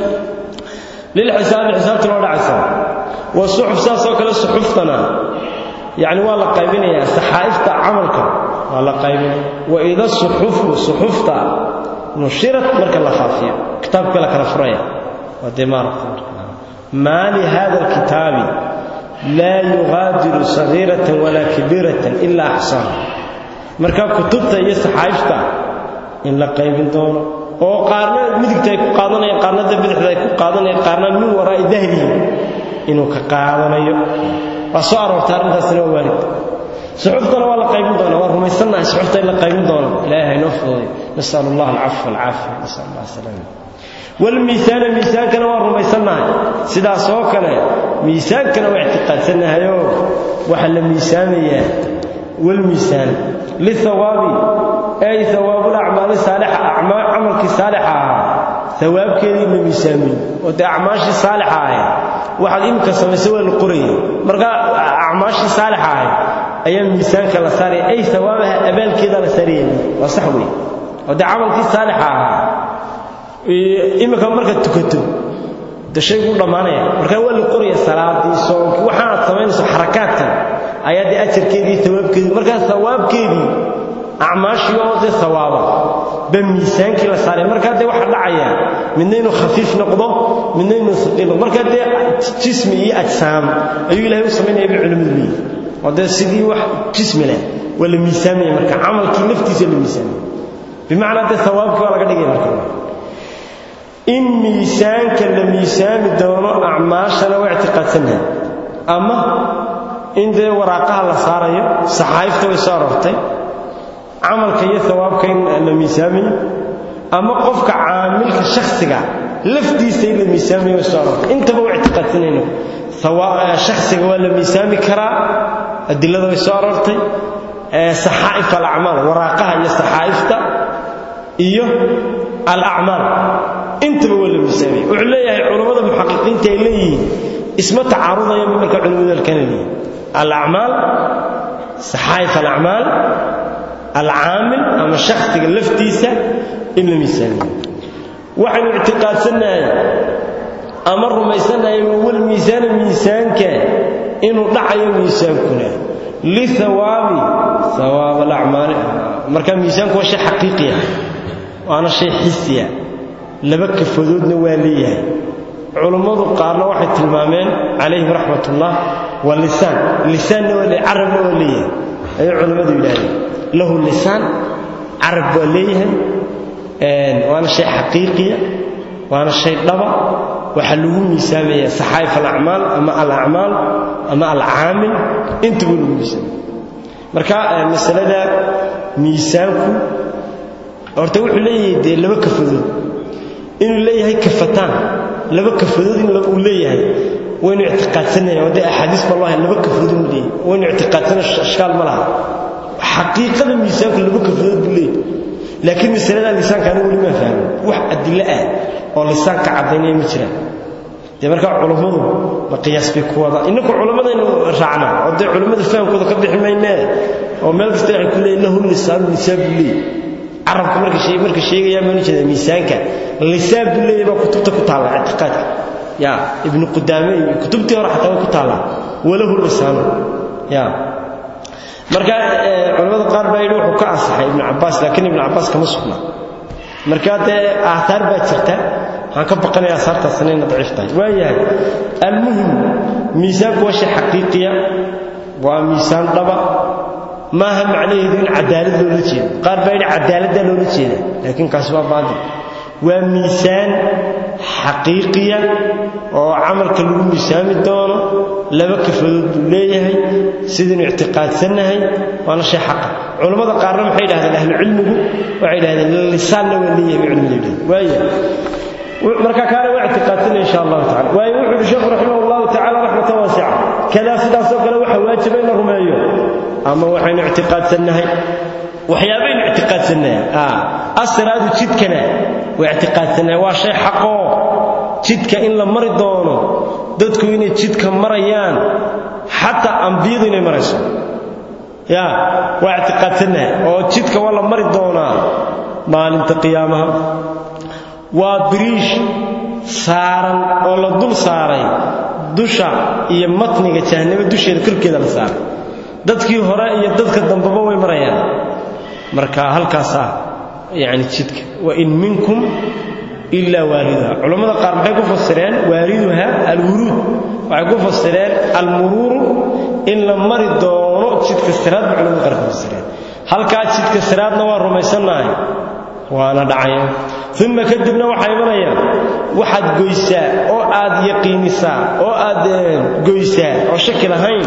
Speaker 1: lilxisaabi xisaabta loo dhacaysa waa suxuf saasoo kale suxuftana yacni waa la qaybinayaa saxaa'ifta camalka waa la qaybinaya waida suxufu suxufta nushirat marka la faafiyo kitaabka la kala furaya waa dee maaragta maa lihada alkitaabi laa yugaadiru sagiiratan walaa kabiiratan ilaa axsaaha marka kutubta iyo saxaa'ifta in la qaybin doono oo qaarna midigta ay ku qaadanayaan qaarna da bidixda ay ku qaadanayaan qaarna min waraa'i dahrihi inuu ka qaadanayo waa soo aroortay arrintaasina waa waalid suxuftana waa la qaybin doona waa rumaysannahay suxufta in la qaybin doono ilaahay noo fududay nasal allah alcafwa alcaafiya nasal allah salaama walmiisaana miisaankana waa rumaysannahay sidaas oo kale miisaankana waa ictiqaadsannahayoo waxaa la miisaamayaa walmiisaan lihawaabi ay hawaabulacmaali saalixa camalkii saalixa ahaa hawaabkeedii la miisaamay oo dee acmaashii saalixa ahayd waxaad imika samaysay waa la qoraya marka acmaashii saalixa ahayd ayaa miisaanka la saaraya ay hawaabaha abaalkeeda la saaraya waa sax wey oo dee camalkii saalixa ahaa imika markaad tukato de shayguu dhammaanaya markaa waa la qoraya salaadii soonkii waxaanaad samaynayso xarakaadkan ayaa dee ajarkeedii hawaabkeedii markaa hawaabkeedii acmaashii oo dee hawaaba ba miisaankii la saaray markaa dee waxaa dhacaya midna inuu khafiif noqdo midna inuu saqiil noqdo markaa dee jismi iyo ajsaam ayuu ilaahay u samaynaya bay culimmadu leeyihi oo dee sidii wax jismi leh waa la miisaamaya marka camalkii laftiisa la miisaamaya bimacnaa dee hawaabkii waa laga dhigaya marka in miisaanka la miisaami doono acmaashana waa ictiqaadsannahay ama in dee waraaqaha la saarayo saxaa'ifta way soo aroortay camalka iyo hawaabka in la miisaamayo ama qofka caamilka shakhsiga laftiisa in la miisaamayo way soo aroortay intaba waa ictiqaadsanayno shakhsiga waa la miisaami karaa adilada way soo aroortay saxaa'if alacmaal waraaqaha iyo saxaa'ifta iyo alacmaal intaba waa la miisaamaya wuxuu leeyahay culammada muxaqiqiinta ay leeyihiin isma tacaarudaya marka culimmadu halkana leeyihin alacmaal saxaa'if alacmaal alcaamil ama shakhsiga laftiisa in la miisaamiyo waxaynu ictiqaadsannahay ama rumaysannahay wal miisaana miisaanka inuu dhacayo miisaankuna lihawaabi hawaab alacmaali marka miisaanku waa shay xaqiiqiya waana shay xisiya laba kafadoodna waa leeyahay culummadu qaarna waxay tilmaameen calayhim raxmatullah waa lisaan lisaanna waa leeyahay carabna waa leeyahay ayay culummadu yidhahdeen lahu lisaan carab waa leeyahay waana shay xaqiiqiya waana shay dhaba waxaa lagu miisaamaya saxaa'if alacmaal ama alacmaal ama alcaamil intaba lagu miisaamaya marka masalada miisaanku horta wuxuu leeyahay dee laba kafadood inuu leeyahay kafataan laba kafadood in uu leeyahay waynu ictiqaadsanayn oo dee axaadiis baa loo hay laba kafadood inuu leeyahay waynu ictiqaadsana ashkaal ma laha xaqiiqada miisaanku laba kafadood buu leeyahay laakiin masalada lisaanka anigu weli maa fahmin wax adilo ah oo lisaanka caddaynaya ma jiraan dee markaa culammadu ma qiyaas bay ku wada inninku culammadaynu raacna oo dee culammada fahamkooda ka bixi maynee oo meel kasta waxay ku leeyihin lahu lisaanu lisaan buu leeyahy carabka marka shay marka sheegayaa baan jeedaa miisaanka lisaan buu leeyahay baa kutubta ku taalla ictiqaadka ya ibnu qudaame iyo kutubtii hore xataa way ku taallaa walahu lisaanu ya marka culamada qaar baa yidhi wuxuu ka ansaxay ibnu cabbaas laakiin ibnu cabbaas kama sugna marka dee aathaar baa jirta waxaan ka baqanaya aahaartaasina inay daciif tahay waayahay almuhim miisaanku waa shay xaqiiqiya waa miisaan dhaba maaha macnaheedu in cadaalad loola jeedo qaar baa yidhi cadaaladdaa loola jeeda laakiin kaasi waa baadil waa miisaan xaqiiqiya oo camalka lagu miisaami doono laba kafadood buu leeyahay sidaynu ictiqaadsannahay waana shay xaqa culammada qaarna maxay yidhahdeen ahlucilmigu waxay yidhahdeen lisaanna waa leeyahay bay culimadu yidhahdeen waaya marka kaana waa ictiqaadsanay insha allahu tacala waayo wuxuu yidhi sheekhu raximah allahu tacala raxmatan waasica kadaa sidaasoo kale waxa waajiba in la rumeeyo ama waxaynu ictiqaadsannahay waxyaabaynu ictiqaadsannahay asraadu jidkana waa ictiqaadsannahay waa shay xaqoo jidka in la mari doono dadku inay jidka marayaan xataa ambiyadu inay marayso ya waa ictiqaadsannahay oo jidka waa la mari doonaa maalinta qiyaamaha waa biriish saaran oo la dul saaray dusha iyo matniga jahannamo dusheeda korkeeda la saaray dadkii hore iyo dadka dambeba way marayaan marka halkaasaa yani jidka wain minkum ilaa waaliduha culammada qaar maxay ku fasireen waaliduha alwuruud waxay ku fasireen almuruuru in la mari doono jidka siraad ba culamada qaar ku fasireen halkaa jidka siraadna waa rumaysannahay waana dhacaya uma kadibna waxaa imanayaan waxaad goysaa oo aad yaqiinisaa oo aad goysaa oo shaki lahayn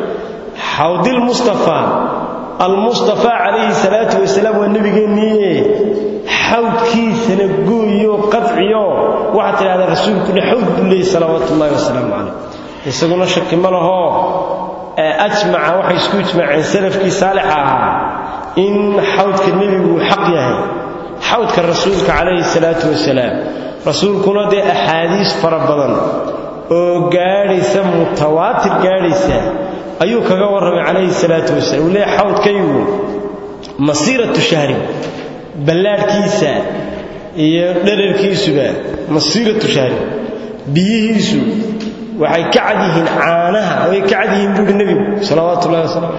Speaker 1: xawdilmustafaa almustafaa calayhi salaatu wasalaam waa nebigeenniiye xawdkiisana gooyo qadciyo waxaad tidhahdaa rasuulku dhe xawd buu leeyay salawaatu ullahi wasalaamu calayh isaguna shaki ma lahoo ajmaca waxay isku ijmaaceen salafkii saalixa ahaa in xawdka nebigu uu xaq yahay xawdka rasuulka calayhi salaatu wasalaam rasuulkuna dee axaadiis fara badan oo gaadhaysa mutawaatir gaadhaysa ayuu kaga warramay calayhi salaatu wasalam uu leeyahay xawdkaygu masiiratu shahrin ballaadhkiisa iyo dherarkiisuba masiiratu shahrin biyihiisu waxay ka cad yihiin caanaha way ka cad yihiin buuhi nebigu salawaatu ullahi wasalam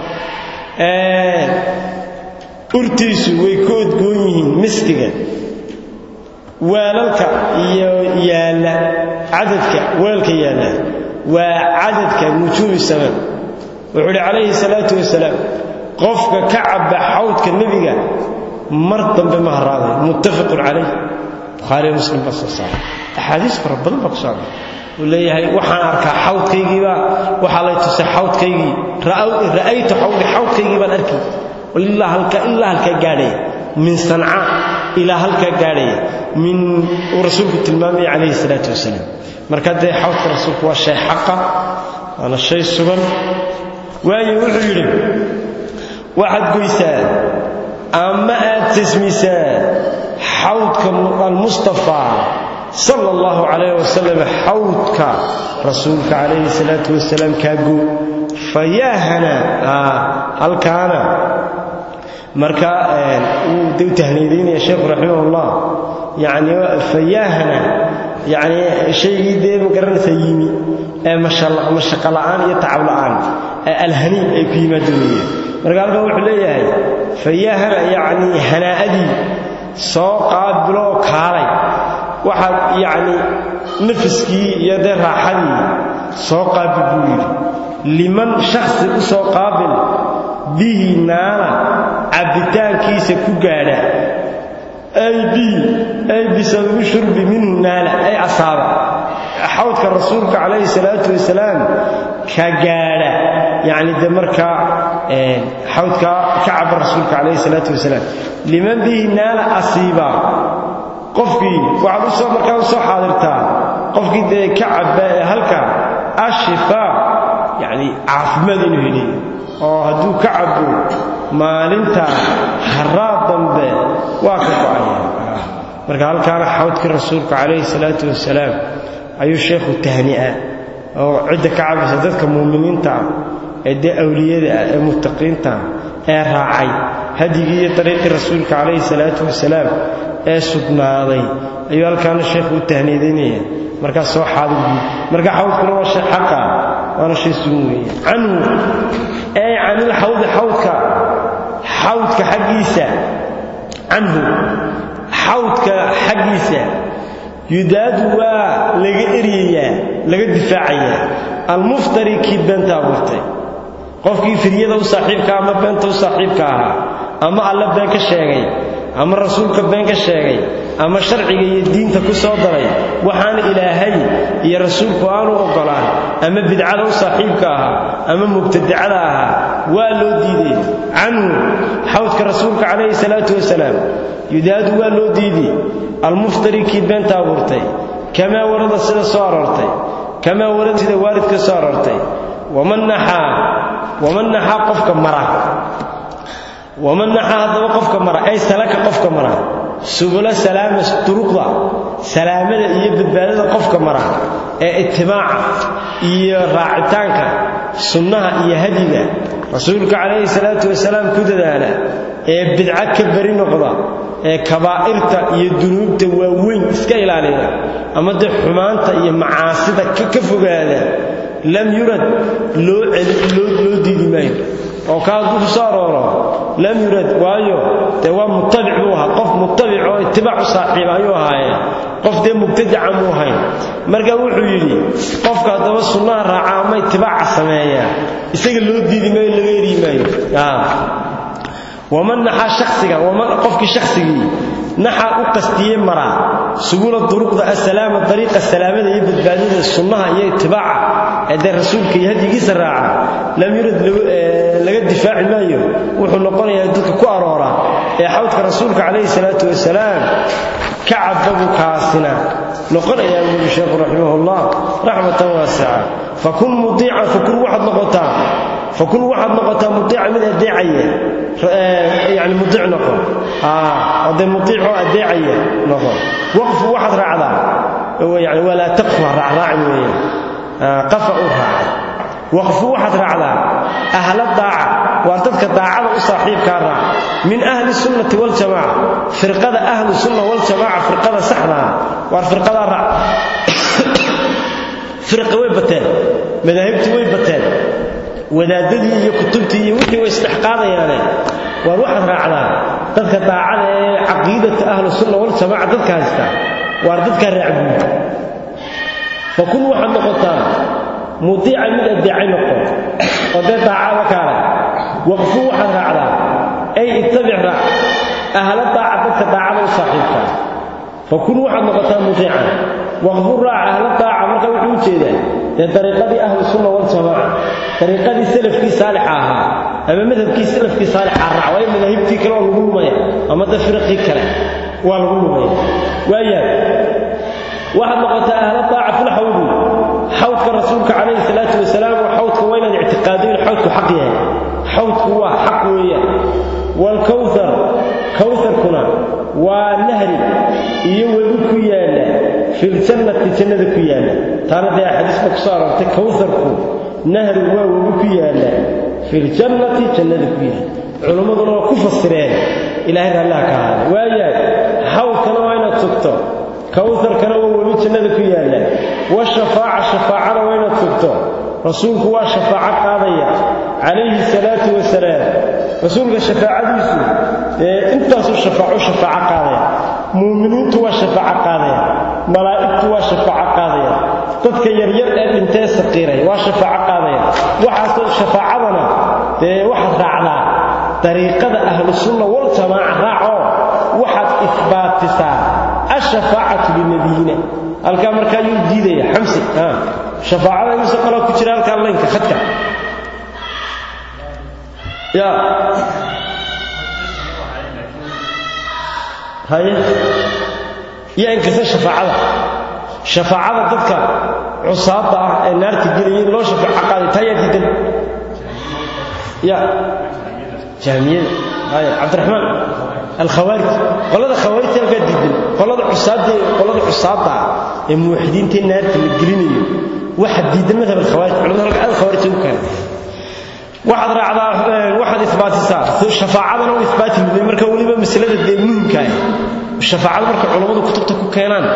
Speaker 1: urtiisu way ka odgoon yihiin miskiga weelalka iyo yaalla cadadka weelka yaalla waa cadadka nujuumi sama wuxuu uhi calayhi salaatu wasalaam qofka ka cabba xawdka nebiga mar dambe ma haraaday muttafaqun calayh bukhaariyo muslim baa soo saaray axaadiis fara badan baa ku soo array uu leeyahay waxaan arkaa xawdkaygiibaa waxaa lay tusay xawdkaygii ra'aytu xawdi xawdkaygii baan arkay ilaa halka ilaa halkaa gaadhaya min sanca ilaa halkaa gaadhaya min uu rasuulku tilmaamaya calayhi salaatu wasalaam marka dee xawdka rasuulku waa shay xaqa waana shay sugan waayo wuxuu yidhi waxaad goysaa ama aad tasmisaa xawdka almustafaa sala allahu calayh wasalam xawdka rasuulka calayhi salaatu wasalaam kaagoo fayaahana halkaana marka wuu de u tahniidaynaya sheekhu raximahullah yani fayaahana yani shaygii dee ma garanaysa yimi ee mashaqo la'aan iyo tacab la'aan ee alhaniin ay ku yimaado weeyaan marka halkan wuxuu leeyahay fayaahana yacni hanaa'adii soo qaabiloo kaalay waxaad yacni nafiskii iyo dee raaxadii soo qaabil buu yidhi liman shakhsi u soo qaabil bihi naana cabbitaankiisa ku gaadha ay bihi ay bisababi shurbi minhu naala ay asaaba xawdka rasuulka calayhi salaatu wasalaam ka gaadha yacni de markaa xawdka ka caba rasuulka calayhi salaatu wasalaam liman bihi naala asiiba qofkii waxaad u soo markaa u soo xaadirtaa qofkii dee ka cabba ee halka ashifaa yacni caafimaad inuu heliyo oo hadduu ka cabbo maalinta haraad dambe waa ka go'aya marka halkaana xawdkii rasuulka calayhi salaatu wasalaam ayuu sheekhu tahni'a oo cidda ka cabaysa dadka muuminiinta ah ee dee awliyada ah ee muttaqiinta ah ee raacay hadigii iyo dariiqii rasuulka calayhi salaatu wasalaam ee sugnaaday ayuu halkaana sheekhu u tahniidaynaya markaas soo xaadir buud marka xawdkuna waa shay xaqa waana shay sugan weeye canhu ee canil xawdi xawdka xawdka xaggiisa canhu xawdka xaggiisa yudaadu waa laga eryayaa laga difaacayaa almuftari kii beenta abuurtay qofkii firyada u saaxiibka ama beenta u saaxiibka ahaa ama alle been ka sheegay ama rasuulka been ka sheegay ama sharciga iyo diinta ku soo daray waxaana ilaahay iyo rasuulku aanu oggolaan ama bidcada u saaxiibka ahaa ama mubtadicada ahaa waa loo diiday canhu xawdka rasuulka calayhi salaatu wasalaam yudaadu waa loo diiday almuftari kii beenta abuurtay kamaa warada sida soo aroortay kamaa warada sida waalidka soo aroortay waman naxaa waman naxaa qofka mara waman naxaa haddaba qofka mara ay salaka qofka mara subula salaama duruqda salaamada iyo badbaadada qofka mara ee itibaaca iyo raacitaanka sunnaha iyo hadiga rasuulka calayhi salaatu wasalaam ku dadaala ee bidca ka bari noqda ee kabaa'irta iyo dunuubta waaweyn iska ilaaliya ama dee xumaanta iyo macaasida ka fogaada lam yurad loo loo diidi maayo oo ka hadduu ku soo arooro lam yurad waayo dee waa mutabic buu ahaa qof mutabic oo itibaac u saaxiiba ayuu ahaaye qof dee mubtadaca muu ahayn marka wuxuu yidhi qofka haddaba sunnaha raaca ama itibaaca sameeya isaga loo diidi maayo laga eri maayo waman naxaa shaksiga waman qofkii shaksigii naxaa u qastiyey maraa subula duruqda asalaama dariiqa salaamada iyo badbaadada sunnaha iyo itibaaca ee dee rasuulka iyo hadigiisa raaca lam yurad laga difaaci maayo wuxuu noqonayaa dadka ku aroora ee xawdka rasuulka calayhi salaatu wasalaam ka cababu kaasina noqonayaa buuri sheekhu raximahullah raxmatan waasica fakun mudiican fakun waxaad noqotaa fakun waxaad noqotaa mudiica mid adeecaya yani mudiic noqon ode mudiicoo adeecaya noqon waqfu waxaad raacdaa yani walaa taqfu ha raacraacin weeyaan qafa u raacay waqfu waxaad raacdaa ahla daaca waa dadka daacada u saaxiibkaa raac min ahli sunnati waljamaaca firqada ahlu sunna waljamaaca firqada saxdaa waar firqadaa raac firqi way bateen madaahibtii way bateen wadaadadii iyo kutubtii iyo wixii way isdhexqaadayaane waar waxaad raacdaa dadka daacada ee caqiidata ahlu sunna waljamaaca dadka haysta waar dadkaa raacbuud fakun waxaad noqotaa mudiica mid addeecay noqo oo dee daacada kaale waqfu waxaad raacdaa ay ittabic raac ahla daaca dadka daacada u saaxiibkaa fakun waxaad noqotaa mudiican waqfu raac ahla daaca marka wuxuu u jeedaa dee dariiqadii ahlu sunna waljamaaca dariiqadii salafkii saalixa ahaa ama madhabkii salafkii saalixa raac waayo madaahibtii kale waa lagu lumaya ama da firaqii kale waa lagu lumaya waayahay waxaad noqotaa ahla daaca fil xawdi xawdka rasuulka calayhi salaatu wasalaam oo xawdka waa inaad ictiqaadiyo in xawdku xaq yahay xawdku waa xaq weeyaan waalkawthar kawtharkuna waa nahri iyo webi ku yaalla filjannati jannada ku yaalla taana dee xadiiska ku soo aroortay kawtharku nahri waa webi ku yaalla filjannati jannada ku yaalla culimmaduna waa ku fasireen ilaahay raalliha ka ahaada waayahay xawdkana waa inaad sugto kawharkana waa webi jannada ku yaalla washafaaca shafaacada waa inaad sugto rasuulku waa shafaaco qaadaya calayhi salaatu wasalaam rasuulka shafaacadiisu ee intaasuu shafaaco shafaaco qaadaya muuminiintu waa shafaaco qaadaya malaa'igtu waa shafaaco qaadaya dadka yaryar ee dhintee saqiiray waa shafaaco qaadaya waxaasoo shafaacadana dee waxaad raacdaa dariiqada ahlu sunna waljamaaca raacoo waxaad isbaatisaa ashafaacatu linabiyina halkaa markaa yuu diidaya xamsi shafaacada imise qaloo ku jira halkaa laynka khadka ya haye yaa inkasta shafaacada shafaacada dadka cusaada ah ee naarta gelaya in loo shafaaco qaaday taa yaa diidan ya jaamiyada haya cabdiraxmaan alkhawaarij qolada khawaarijta halkaa diidan qolada cusaada qolada cusaada ah ee muwaxidiinta naarta la gelinayo waxa diidan madhab alkhawaarij culimada halka aad khawaarij ugu keenay waxaad raacdaa waxaad isbaatisaa shafaacadana u isbaati muday marka weliba masalada dee muhimka ah shafaacada marka culammadu kutubta ku keenaan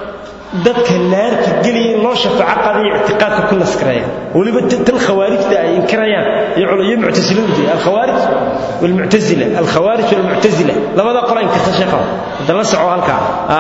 Speaker 1: dadka naarta geliya in loo shafaaco qaadaya ictiqaadka ku naskareeya weliba tan khawaarijta ay inkirayaan iyo muctasiladu dee alkhawaarij walmuctasila alkhawaarij walmuctasila labada qola inkirta sheekha hadda la soco halkaa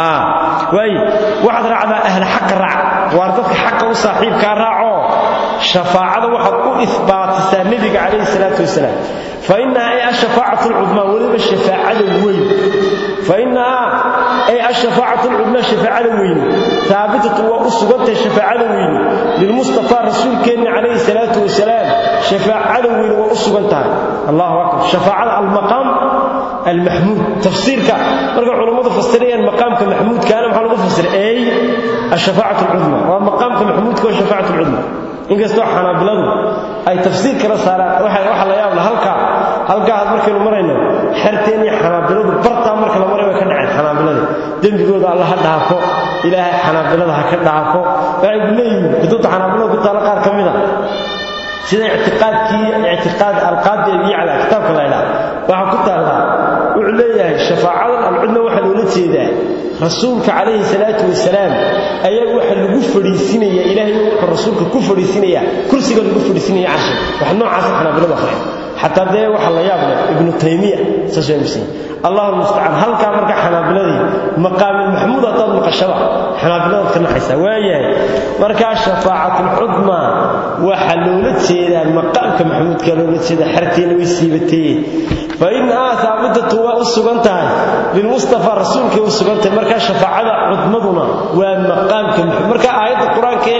Speaker 1: waaye waxaad raacdaa ahla xaqa raac waar dadka xaqa u saaxiibkaa raaco shafaacada waxaad u isbaatisaa nebiga calayhi salaatu wasalaam fa innaha ay ashafaacatu alcudmaa weliba shafaacada weyn fa innahaa ay ashafaacatu alcudmaa shafaacada weyne aabitatun waa u sugantahay shafaacada weyne lilmustafaa rasuulkeenna calayhi salaatu wasalaam shafaacada weyne waa u sugan tahay allahu akbar shafaacada almaqaam almaxmuud tafsiirka marka culammadu fasirayaan maqaamka maxmuudkaana maxaa lagu fasiray ay ashafaacatu alcudmaa waa maqaamka maxmuudka waa shafaacatu alcudmaa inkastoo xanaabiladu ay tafsiir kala saaraan waxa la yaabla halkaa halkaa had markaynu marayno xerteen iyo xanaabiladu bartaa marka la maray way ka dhaceen xanaabilada dembigooda alla ha dhaafo ilaahay xanaabilada ha ka dhaafo waxay ku leeyihiin kutubta xanaabilada ku taala qaar ka mida sida ictiqaadkii ictiqaad alqaadi abi yacla kitaabka la yidhaha waxaa ku taallaa wuxuu leeyahay shafaacadan alcudna waxaa loola jeedaa rasuulka calayhi salaatu wasalaam ayaa waxa lagu fadhiisinaya ilaahay wuxuu rasuulka ku fadhiisinaya kursiga lagu fadhiisinaya carshi wax noocaas xanaabiladu akhriya xataa dee waxa la yaab leh ibnu taymiya saas waa aaminsan allahu mustacaan halkaa marka xanaabiladii maqaamil maxmuud haddaad maqashaba xanaabiladaad ka naxaysaa waayahay markaa shafaacatlcudma waxaa loola jeedaa maqaamka maxmuudka loola jeedaa xerteena way siibatee fa innahaa haabitatu waa u sugan tahay lilmustafa rasuulkay u sugan tahay markaa shafaacada cudmaduna waa maqaamka maxmuud marka aayadda qur-aanka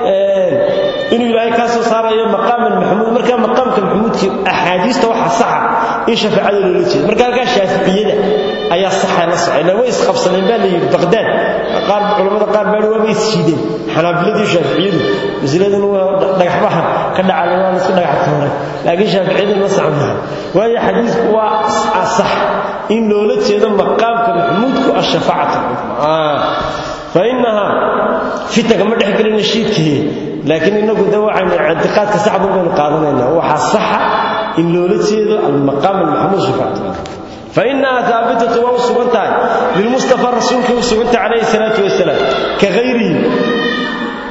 Speaker 1: inuu ilaahay kaa soo saarayo maqaaman maxmuud markaa maqaamka maxmuudkii axaadiista waxa saxa in shafaacada loola jeedo marka halkaa shaaficiyada ayaa saxa la socay la way isqabsadeen baa la yidhi baqdaad qaar culamada qaar baa waaba isjiideen xanaabiladii shaaficiyadu masaladan waa dhagaxbaha ka dhacay waa la isku dhagax tuuray laakiin shaaficiyadu ma sacmaha waayo xadiisku waa sax in loola jeedo maqaamka maxmuudku ashafaacatu fa innahaa fitanka ma dhex gelin nashiidkii laakiin inagu de waxaynu ictiqaadka saxdu baynu qaadanaynaa waxaa saxa in loola jeedo almaqaam almaxmuud shafaacatu فإنها ثابتة وسغنتها للمصطفى رسولك وسغنت عليه الصلاة والسلام كغيره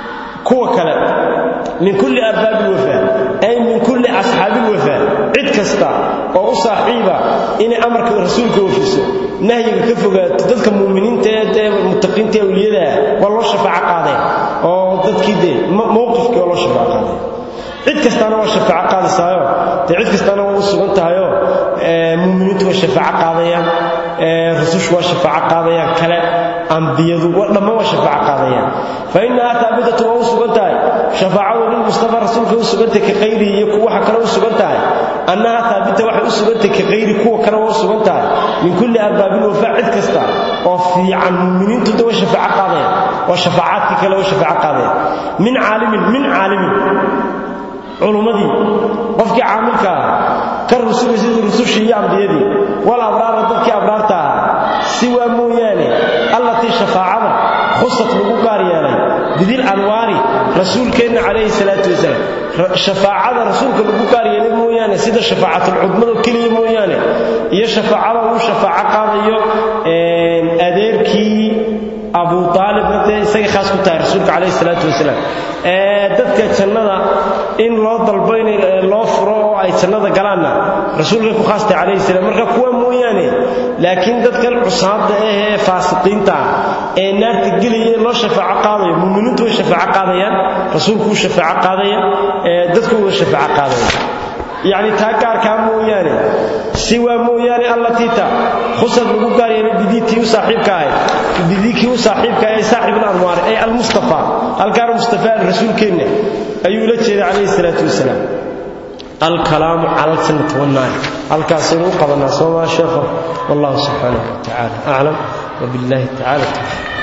Speaker 1: kuwa kale min kulli arbaabi lwafaa ay min kulli asxaabi lwafaa cid kasta oo u saaxiiba inay amarka rasuulka oofiso nahyiga ka fogaato dadka muuminiinta ee dee muttaqiinta awliyadaa waa loo shafaaco qaadeen oo dadkii dee mowqifkii oo loo shafaaco qaadeen cid kastaana waa shafaaco qaadaysaayo dee cid kastaana waa u sugan tahayoo muuminiintu waa shafaaco qaadayaan rusushu waa shafaaco qaadayaan kale ambiyadu dhammaan waa shafaaco qaadayaan fa innahaa taabitatu waa u sugan tahay shafaacadu lilmustafa rasuulka u sugantahay ka qayrihi iyo waxa kale u sugan tahay annahaa taabita waxay u sugantahay ka qayri kuwa kale waa u sugan tahay min kulli arbaabil wafaa cid kasta oo fiican muuminiintu da waa shafaaco qaadayaan waa shafaacaadkii kale waa shafaaco qaadayaan min caalimin min caalimin culummadii qofkii caamilka ah ka rusuli sidii rusushii iyo ambiyadii wal abraara dadkii abraarta ahaa siwaa mooyaane allatii shafaacada khusad lagu gaar yeelay bidil anwaari rasuulkeenna calayhi salaatu wasalaam shafaacada rasuulka lagu gaar yeelay mooyaane sida shafaacatul keliya mooyaane iyo shafaacada uu shafaaco qaadayo adeerkii abu aalibna dee isagay khaas ku tahay rasuulka calayhi salaatu wasalaam dadka jannada in loo dalbo in loo furo oo ay jannada galaanna rasuulkay ku khaas tahay calayhi salaam marka kuwa mooyaane laakiin dadkan cusaada ah ee faasiqiinta ah ee naarta gelaya loo shafaaco qaadayo muuminiintu way shafaaco qaadayaan rasuulku wuu shafaaco qaadaya dadku way shafaaco qaadaya yacni taa gaarkaa mooyaane siwaa mooyaane allatiita khusad lagu gaar yeelay bidiitii u saaxiibka ahayd bidiikii u saaxiibka ahay saaxib alanwaar ay almustafa halkaana mustafa rasuulkeenna ayuu ula jeeday calayhi salaatu wasalaam الكلام على الجنة والنار الكاسين وقضنا سوما شيخه والله سبحانه وتعالى أعلم وبالله تعالى